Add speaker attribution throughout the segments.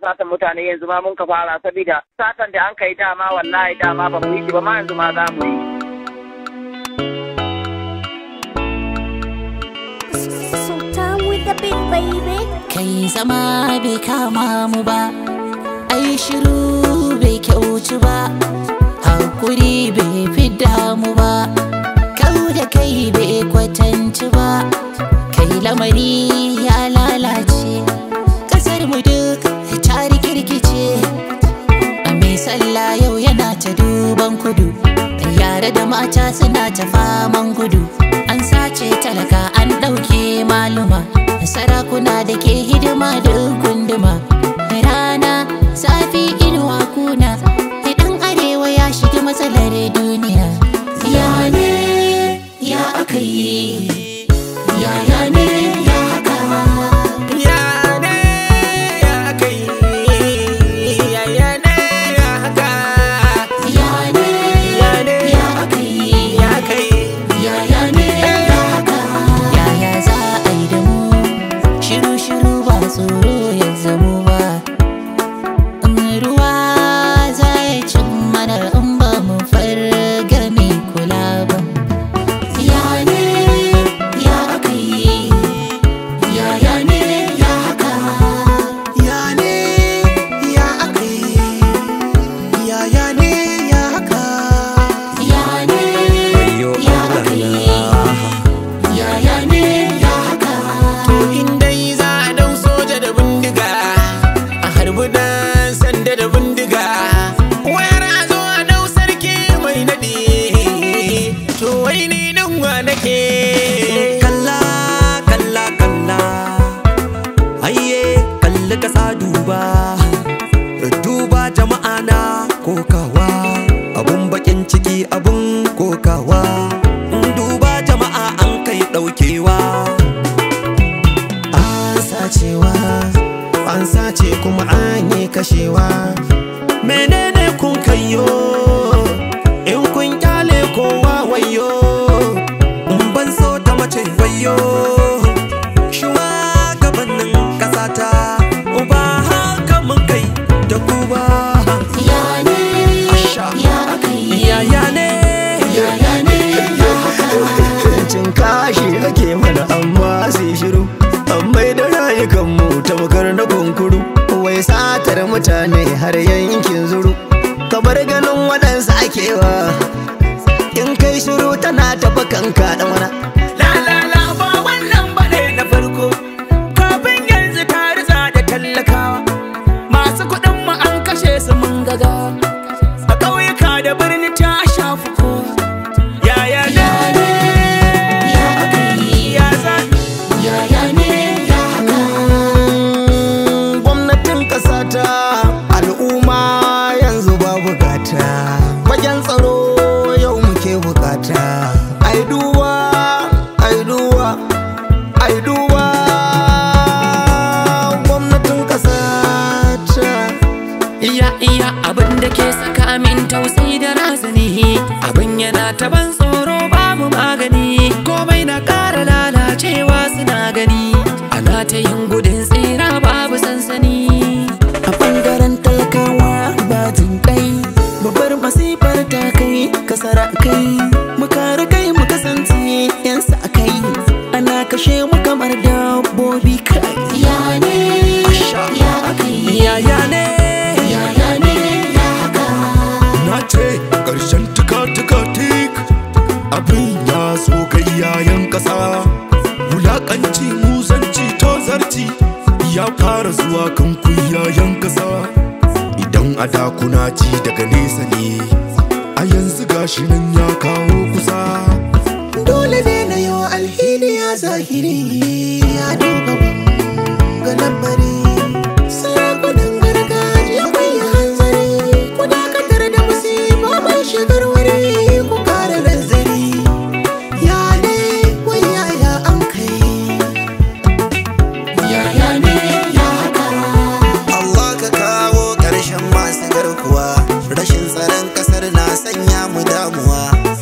Speaker 1: satan mutane yanzu ma mun ka fara saboda satan da an kai dama wallahi dama ba mu yi shi ba ma yanzu ma za mu yi.
Speaker 2: Sultan with the big baby.
Speaker 3: kai zama bai kama mu ba ai shiru bai kyautu ba hakuri bai fidda mu ba kau da kai bai kwatanci ba kai lamari ya lalace kasar mu duk ta rikirkice mai sallah yau yana ta duban kudu yare da mata suna ta faman gudu an sace talaka an ɗauke maluma sarakuna da ke hidima da gunduma rana safi inuwa kuna idan arewa ya shiga matsalar duniya ya ne ya aka yi ya ya ne ya haka
Speaker 4: Ya ne ya kai, ya ya ne ya haka,
Speaker 3: ya ne
Speaker 4: ya ne
Speaker 3: ya aka yi
Speaker 4: ya kai.
Speaker 3: Yaya ne ya haka? Yaya za a yi da mu? Shiru-shiru ba tsoro ya zamo ba. In ruwa za ya cin mana in ba mu farga mai kula ba. Ya ne ya aka yi? Yaya ne ya haka?
Speaker 4: Ya ne ya aka yi, ya ya ne ya haka.
Speaker 3: Ya ne
Speaker 4: Wayo
Speaker 3: ya aka yi? Yaya ne ya haka?
Speaker 4: To in dai za a dau soja da bindiga, a harbi dan sanda da bindiga. Wayar a zo a dau sarki mai naɗi, to wai ni ɗin wa nake.
Speaker 5: kalla kalla kalla ayye kalli kasa duba duba jama'a na kokawa abun bakin ciki abun kokawa duba jama'a an kai daukewa
Speaker 4: An sacewa, an sace kuma an yi kashewa.
Speaker 5: menene kun kayo
Speaker 4: In kun kyale kowa wayo,
Speaker 5: in ban so ta mace wayo shugabannin kasata ba haka mun kai da ku ba
Speaker 3: Ya ne
Speaker 5: Asha.
Speaker 3: ya aka yi?
Speaker 5: yaya ne
Speaker 3: Yaya ne ya haka?
Speaker 6: cin kashi ake mana amma sai shiru an mai da rayukanmu tamkar na kunkuru wai satar mutane har yankin zuru kamar ganin waɗansu akewa in kai shiru tana tafi kanka da mana
Speaker 4: La la la ba wannan bane na farko. Kafin yanzu ta riza da tallakawa. Masu kuɗin mu an kashe su mun gaga. A ƙauyuka da birni ta shafi kowa. Yaya ne?
Speaker 3: Ya aka yi?
Speaker 4: Ya za-
Speaker 3: Yaya ne ya haka?
Speaker 6: gwamnatin ƙasa ta al'umma yanzu ba bukata fagen tsaro yau muke bukata ai duba ai duba ai duba gwamnatin ƙasa ta
Speaker 7: Iya iya abin da ke saka min tausayi da razani Abin yana ta ban tsoro babu magani Komai na ƙara lalacewa suna gani Ana ta yin gudun tsira babu sansani
Speaker 6: a ɓangaren talakawa ba jin kai babbar masifar ta kai kasara kai mu kare kai mu kasance yan sa kai ana kashe mu kamar dabbobi kai
Speaker 3: Ya ne ya aka yi?
Speaker 5: yaya ne
Speaker 3: Yaya ne ya haka?
Speaker 5: na ce ƙarshen tuka-tuka tik abin ya so kai yayan ƙasa wulaƙanci muzanci tozarci ya fara zuwa kan ku yayan ƙasa idan a da kuna ji daga nesa ne a yanzu gashi nan ya kawo kusa
Speaker 4: Dole ne na yi wa alhini ya zahiri ya duba ga lambari. Sarakunan gargajiya kun yi hanzari, ku dakatar da musiba mai shigar wuri ku kare nazari. Ya ne wai yaya an kai.
Speaker 3: Yaya ne ya haka?
Speaker 8: Allah ka kawo ƙarshen masu garkuwa rashin tsaron ƙasar na sanya mu damuwa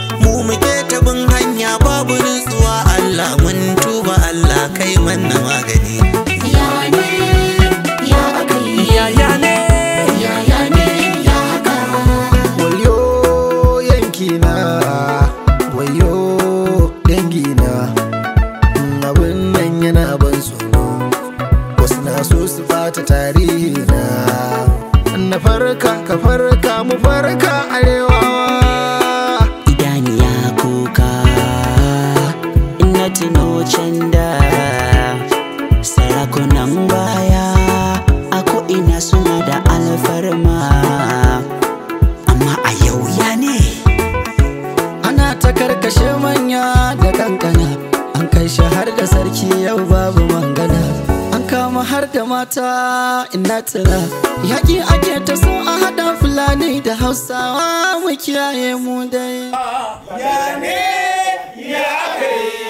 Speaker 6: ɓata tarihi na na farka ka farka mu farka arewa
Speaker 3: idaniya kuka ina tuno can da sarakunan baya a ko'ina suna da alfarma amma a yau ya ne
Speaker 6: ana ta karkashe manya da kankana an kai shi har da sarki yau babu mangana an kama har da mata ina tuna yaƙi ake ta so a haɗa fulani da hausawa mu kiyaye mu dai
Speaker 5: ya ne ya aka yi